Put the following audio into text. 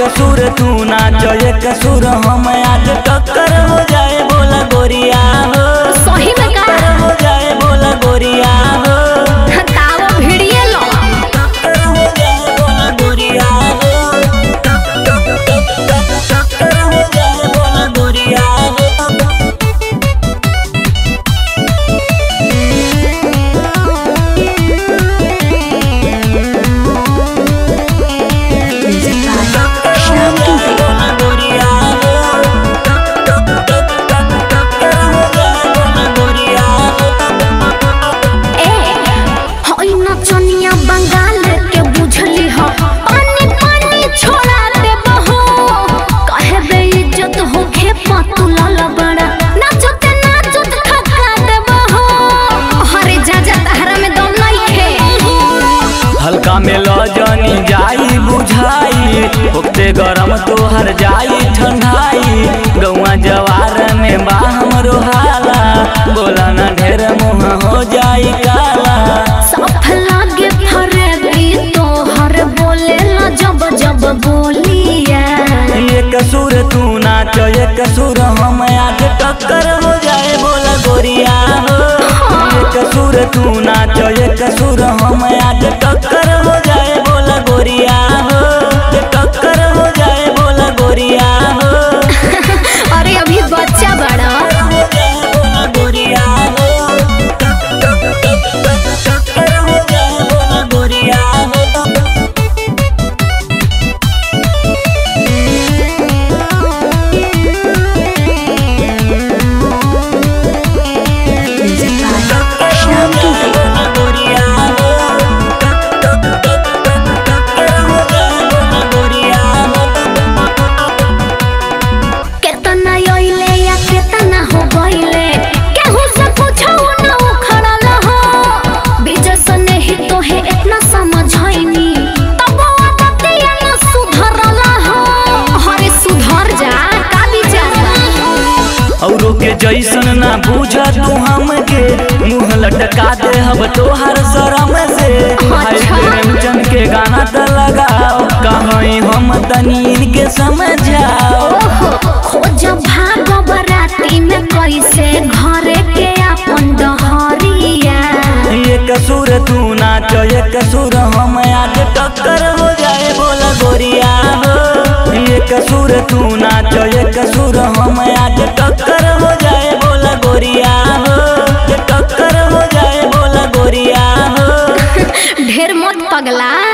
कसूर तू नाच ये कसूर हम आज टक्कर हो जाए बोला गोरिया हो सही में का टक्कर हो जाए बोला गोरिया हो तावा भिड़िए लो टक्कर हो जाए बोला गोरिया हो टक टक टक टक टक्कर हो जाए बोला गोरिया हो ए होई नचनिया बंगाल के बुझली हो पानी पानी छोड़ा दे बहो कहे बे इज्जत हो खे पतुला लबड़ा नाचते नाचत खखा दे बहो अरे जा जा तहरा में दम नहीं खे हल्का में लजनी जाई बुझाई होते गरम तोहर जाई ठंडाई गौआ जवार में बा हमरो हाला बोला ना ढेर मुँह हो जाई काला साफ लागे फरेबी तोहर बोले ला जब जब बोलिया ये कसूर तू नाच ये कसूर हम आज टक्कर हो जाए बोला गोरिया हो ये कसूर तू नाच ये कसूर हम आज टक्कर हो जाए बोला गोरिया हो ये टक्कर हो जाए बोला गोरिया हो अरे अभी बच्चा बड़ा हो जाए बोला गोरिया हो टक टक टक टक टक्कर हो जाए बोला गोरिया हो केतना आइले या केतना हो गइले केहू से पूछो न उखड़ल हो बीजे से नहीं तो है इतना समझाइनी तब आदतिया न सुधरल हो अरे सुधर जा का विचार औरों के जैसन ना बूझा तू हमके मुंह लटका दे हब तोहर शरम से भाई अच्छा। प्रेमचंद के गाना त लगाओ कहीं हम तनी इनके समझाओ खोज भाग बराती में कैसे घरे के अपन डहरिया ये कसूर तू नाच ये कसूर हम आज टक्कर हो जाए बोला गोरिया हो ये कसूर तू नाच ये कसूर हम आज टक्कर हो जाए बोला गोरिया हो ये टक्कर हो जाए बोला गोरिया हो ढेर मत पगला